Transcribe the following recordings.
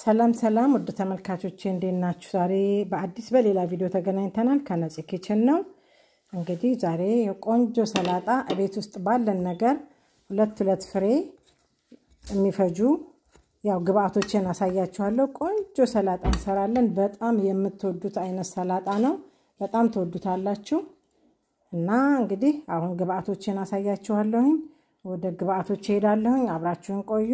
ሰላም ሰላም ውድ ተመልካቾቼ እንዴት ናችሁ? ዛሬ በአዲስ በሌላ ቪዲዮ ተገናኝተናል። ከነፂ ኪችን ነው። እንግዲህ ዛሬ የቆንጆ ሰላጣ ቤት ውስጥ ባለን ነገር ሁለት ሁለት ፍሬ የሚፈጁ ያው ግብአቶችን አሳያችኋለሁ። ቆንጆ ሰላጣ እንሰራለን። በጣም የምትወዱት አይነት ሰላጣ ነው። በጣም ትወዱታላችሁ። እና እንግዲህ አሁን ግብአቶችን አሳያችኋለሁኝ። ወደ ግብአቶች እሄዳለሁኝ። አብራችሁን ቆዩ።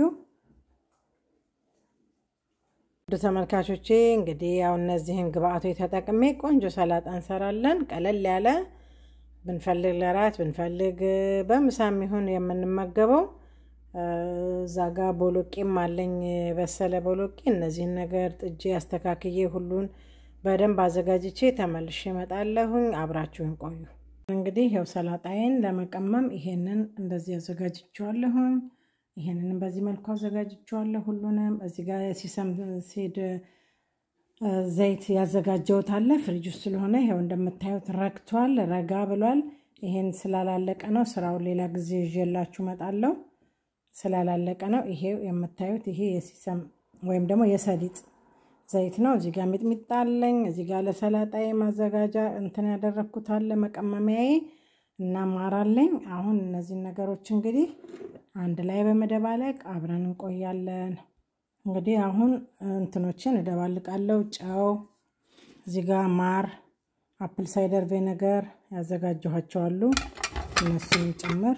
ውድ ተመልካቾቼ እንግዲህ ያው እነዚህን ግብአቶች ተጠቅሜ ቆንጆ ሰላጣ እንሰራለን። ቀለል ያለ ብንፈልግ ለራት ብንፈልግ በምሳም ይሁን የምንመገበው። እዛ ጋ ቦሎቄም አለኝ በሰለ ቦሎቄ። እነዚህን ነገር ጥጄ አስተካክዬ ሁሉን በደንብ አዘጋጅቼ ተመልሼ እመጣለሁኝ። አብራችሁን ቆዩ። እንግዲህ ያው ሰላጣዬን ለመቀመም ይሄንን እንደዚህ አዘጋጅቼዋለሁኝ። ይሄንንም በዚህ መልኩ አዘጋጅቼዋለሁ ሁሉንም። እዚህ ጋር የሲሰም ሴድ ዘይት ያዘጋጀሁት አለ ፍሪጅ ውስጥ ስለሆነ ይኸው እንደምታዩት ረግቷል፣ ረጋ ብሏል። ይሄን ስላላለቀ ነው። ስራውን ሌላ ጊዜ ይዤላችሁ እመጣለሁ። ስላላለቀ ነው። ይሄ የምታዩት ይሄ የሲሰም ወይም ደግሞ የሰሊጥ ዘይት ነው። እዚህ ጋር ሚጥሚጣ አለኝ። እዚህ ጋር ለሰላጣዬ ማዘጋጃ እንትን ያደረግኩት አለ መቀመሚያዬ እና ማር አለኝ። አሁን እነዚህን ነገሮች እንግዲህ አንድ ላይ በመደባለቅ አብረን እንቆያለን። እንግዲህ አሁን እንትኖችን እደባልቃለሁ። ጨው፣ እዚህ ጋር ማር፣ አፕል ሳይደር ቬነገር ያዘጋጀኋቸዋሉ እነሱን ጭምር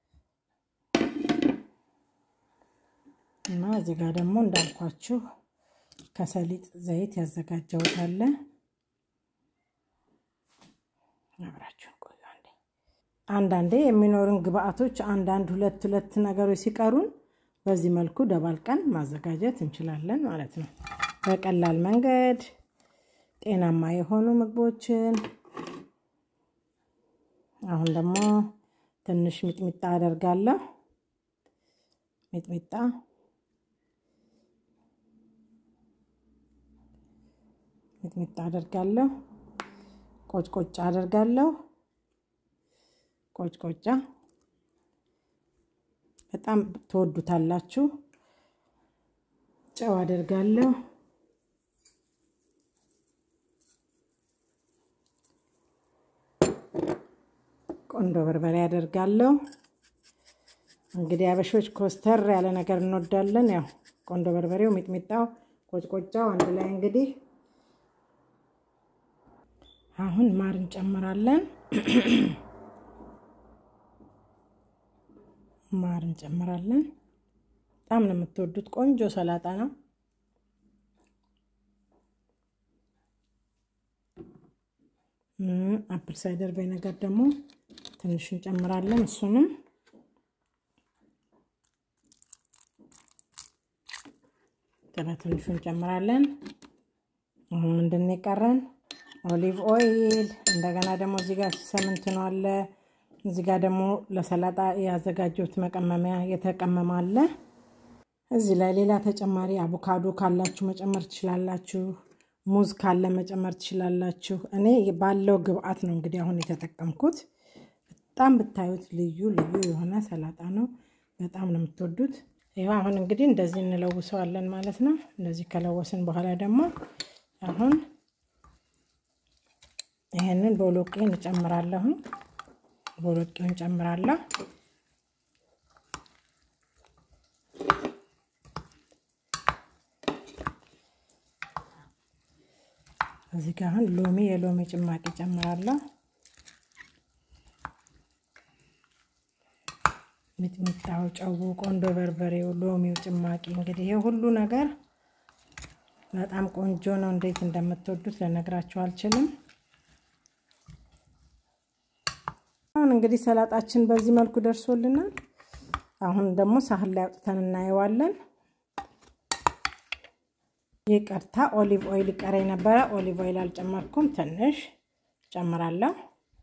እና እዚህ ጋር ደግሞ እንዳልኳችሁ ከሰሊጥ ዘይት ያዘጋጀሁት አለ። አብራችሁን ቆዩ። አንዳንዴ የሚኖሩን ግብአቶች አንዳንድ ሁለት ሁለት ነገሮች ሲቀሩን በዚህ መልኩ ደባልቀን ማዘጋጀት እንችላለን ማለት ነው። በቀላል መንገድ ጤናማ የሆኑ ምግቦችን። አሁን ደግሞ ትንሽ ሚጥሚጣ አደርጋለሁ። ሚጥሚጣ ሚጥሚጣ አደርጋለሁ። ቆጭቆጫ አደርጋለሁ። ቆጭቆጫ በጣም ትወዱታላችሁ። ጨው አደርጋለሁ። ቆንዶ በርበሬ አደርጋለሁ። እንግዲህ አበሾች ኮስተር ያለ ነገር እንወዳለን። ያው ቆንዶ በርበሬው፣ ሚጥሚጣው፣ ቆጭቆጫው አንድ ላይ እንግዲህ አሁን ማር እንጨምራለን። ማር እንጨምራለን። በጣም ነው የምትወዱት። ቆንጆ ሰላጣ ነው። አፕል ሳይደር ቪኔጋር ደግሞ ትንሽ እንጨምራለን። እሱንም ጥላ ትንሹ እንጨምራለን። አሁን ምንድን ነው የቀረን? ኦሊቭ ኦይል እንደገና ደግሞ እዚህ ጋር ሲሰምንት ነው አለ። እዚህ ጋር ደግሞ ለሰላጣ ያዘጋጀሁት መቀመሚያ የተቀመመ አለ። እዚህ ላይ ሌላ ተጨማሪ አቮካዶ ካላችሁ መጨመር ትችላላችሁ። ሙዝ ካለ መጨመር ትችላላችሁ። እኔ ባለው ግብአት ነው እንግዲህ አሁን የተጠቀምኩት። በጣም ብታዩት ልዩ ልዩ የሆነ ሰላጣ ነው። በጣም ነው የምትወዱት። ይኸው አሁን እንግዲህ እንደዚህ እንለውሰዋለን ማለት ነው። እንደዚህ ከለወስን በኋላ ደግሞ አሁን ይሄንን ቦሎቄን እጨምራለሁ። ቦሎቄውን ጨምራለሁ። እዚህ ጋር አሁን ሎሚ የሎሚ ጭማቂ ጨምራለሁ። ሚጥሚጣው፣ ጨው፣ ቆንዶ በርበሬው፣ ሎሚው ጭማቂ እንግዲህ ይሄ ሁሉ ነገር በጣም ቆንጆ ነው። እንዴት እንደምትወዱት ልነግራችሁ አልችልም። አሁን እንግዲህ ሰላጣችን በዚህ መልኩ ደርሶልናል። አሁን ደግሞ ሳህን ላይ አውጥተን እናየዋለን። ይቅርታ ኦሊቭ ኦይል ይቀረኝ ነበረ። ኦሊቭ ኦይል አልጨመርኩም። ትንሽ ጨምራለሁ።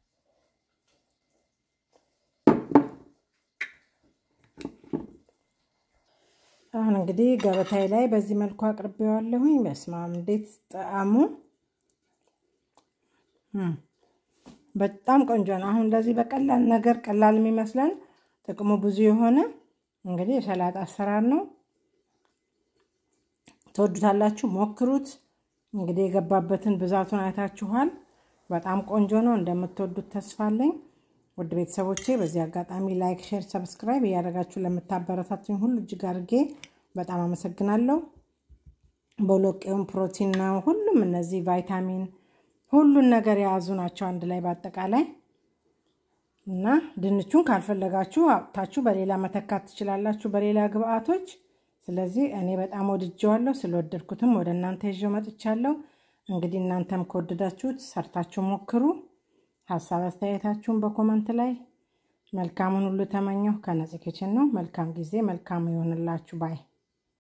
አሁን እንግዲህ ገበታዬ ላይ በዚህ መልኩ አቅርቤዋለሁኝ። በስመ አብ እንዴት ጣዕሙ በጣም ቆንጆ ነው። አሁን እንደዚህ በቀላል ነገር ቀላል የሚመስለን ጥቅሙ ብዙ የሆነ እንግዲህ የሰላጣ አሰራር ነው። ትወዱታላችሁ። ሞክሩት። እንግዲህ የገባበትን ብዛቱን አይታችኋል። በጣም ቆንጆ ነው። እንደምትወዱት ተስፋ አለኝ። ውድ ቤተሰቦቼ በዚህ አጋጣሚ ላይክ፣ ሼር፣ ሰብስክራይብ እያደረጋችሁ ለምታበረታቱኝ ሁሉ እጅግ አድርጌ በጣም አመሰግናለሁ። ቦሎቄውም ፕሮቲን ነው። ሁሉም እነዚህ ቫይታሚን ሁሉን ነገር የያዙ ናቸው አንድ ላይ በአጠቃላይ እና ድንቹን ካልፈለጋችሁ አውጥታችሁ በሌላ መተካት ትችላላችሁ፣ በሌላ ግብአቶች። ስለዚህ እኔ በጣም ወድጀዋለሁ። ስለወደድኩትም ወደ እናንተ ይዤው መጥቻለሁ። እንግዲህ እናንተም ከወደዳችሁት ሰርታችሁ ሞክሩ። ሀሳብ አስተያየታችሁን በኮመንት ላይ መልካሙን ሁሉ ተመኘሁ። ከነጽ ኪችን ነው። መልካም ጊዜ፣ መልካም ይሆንላችሁ ባይ